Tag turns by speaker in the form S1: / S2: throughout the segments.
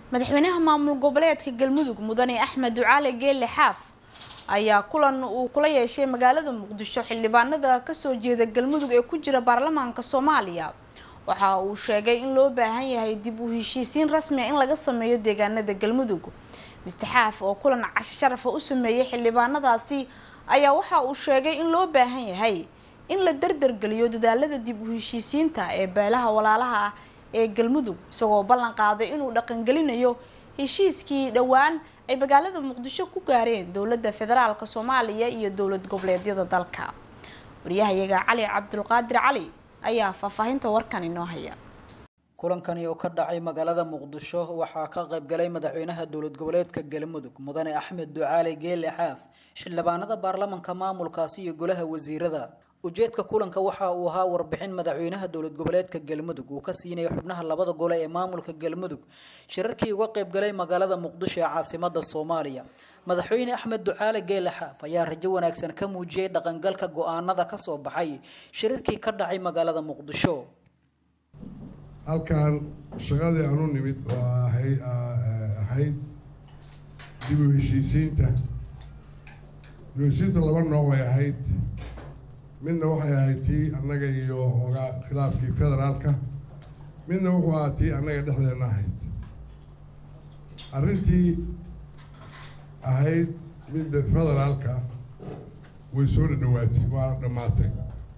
S1: madaxweynaha maamul goboleedka galmudug mudane axmed ducaale geelle xaaf ayaa kulan uu kula yeeshay magaalada muqdisho xildhibaanada kasoo jeeda galmudug ee ku jira baarlamaanka soomaaliya waxa uu sheegay in loo baahan yahay dib u heshiisiin rasmi a in laga sameeyo deegaanada galmudug mister xaaf oo kulan casho sharafa u sameeyay xildhibaanadaasi ayaa waxa uu sheegay in loo baahan yahay in la dardargeliyo dadaalada dib u heshiisiinta ee beelaha walaalaha ah ee galmudug isagoo ballan qaaday inuu dhaqangelinayo heshiiskii dhowaan ay magaalada muqdisho ku gaareen dowladda federaalk soomaaliya iyo dowlad goboleedyada dalka waryahayaga cali cabdulqaadir cali ayaa faahfaahinta warkan inoo haya
S2: kulankani oo ka dhacay magaalada muqdisho waxaa ka qaybgalay madaxweynaha dowlad goboleedka galmudug mudane axmed ducaale geele xaaf xildhibaanada baarlamanka maamulkaasi iyo golaha wasiirada ujeedka kulanka waxa uu ahaa warbixin madaxweynaha dowlad goboleedka galmudug uu ka siinaya xubnaha labada gole ee maamulka galmudug shirarkii uga qaybgalay magaalada muqdisho ee caasimada soomaaliya madaxweyne axmed ducaale geele xaaf ayaa rajo wanaagsan ka muujiyey dhaqangalka go-aanada kasoo baxay shirarkii ka dhacay magaalada muqdisho
S3: halkan shaqadii aan u nimid oo ahayd dib u heshiisiinta dib u heshiisiinta laba nooc bay ahayd midna waxay ahayd tii annaga iyo ogaa khilaafkii federaalka midna wuxuu ahaa tii annaga dhexdeena ahayd arrintii ahayd midda federaalka way soo dhadhawaatay waa dhammaatay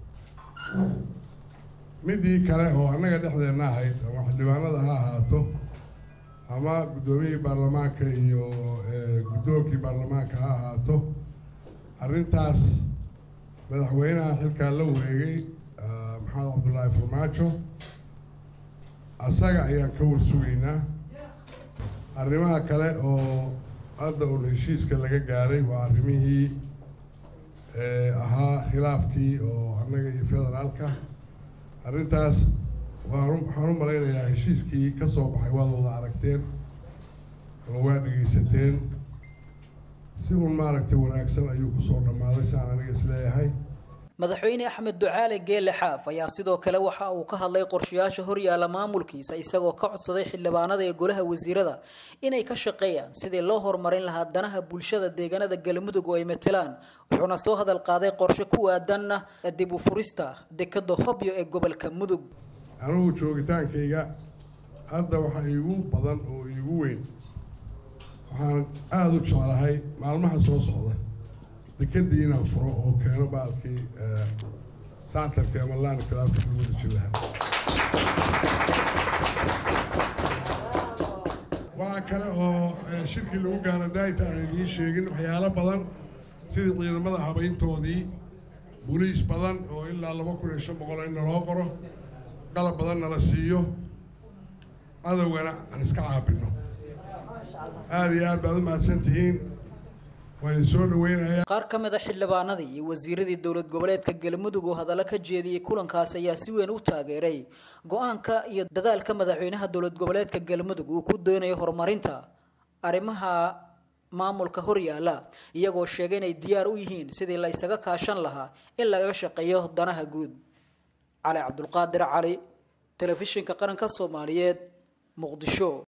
S3: midii kale oo annaga dhexdeena ahayd ama xildhibaanada ha ahaato ama guddoomiyihii baarlamaanka iyo guddoonkii baarlamaanka ha ahaato arrintaas madaxweynaha xilkaa la wareegay maxamed cabdullaahi farmaajo asaga ayaan ka warsugaynaa arrimaha kale oo hadda uun heshiiska laga gaaray waa arrimihii ahaa khilaafkii oo annaga iyo federaalka arrintaas waan waxaan u malaynayaa heshiiskii ka soo baxay waad wada aragteen ama waa dhegaysateen si uun maaragtay wanaagsan ayuu kusoo dhammaaday saan aniga isleeyahay
S2: madaxweyne axmed ducaale geele xaaf ayaa sidoo kale waxa uu ka hadlay qorshayaasha horyaala maamulkiisa isagoo ka codsaday xildhibaanada ee golaha wasiirada inay ka shaqeeyaan sidii loo horumarin lahaa danaha bulshada deegaanada galmudug oo ay matelaan wuxuuna soo hadal qaaday qorshe ku aadanna dib u furista dekada hobyo ee gobolka mudug
S3: anugu joogitaankayga hadda waxa iigu badan oo iigu weyn waxaan aada u jeclahay maalmaha soo socda dekadii inaan furo oo keeno baalkii sactarka ama laani khilaafka lagu dajin lahaa waxaa kale oo shirkii lagu gaaro daayta aan idiin sheegin waxyaalo badan sidii ciidamada habayntoodii boliis badan oo ilaa laba kun iyo shan boqol in naloo qoro qalab badan nala siiyo adowgana aan iska caabino aada iyo aad baad u mahadsan tihiin waa idin soo dhaweynayaa
S2: qaar ka mid a xildhibaanadii iyo wasiiradii dowlad goboleedka galmudug oo hadallo ka jeediyey kulankaas ayaa si weyn u taageeray go-aanka iyo dadaalka madaxweynaha dowlad goboleedka galmudug uu ku doonayo horumarinta arrimaha maamulka horyaala iyagoo sheegay inay diyaar u yihiin sidii la isaga kaashan lahaa in lagaga shaqeeyo danaha guud cali cabdulqaadir cali telefishinka qaranka soomaaliyeed muqdisho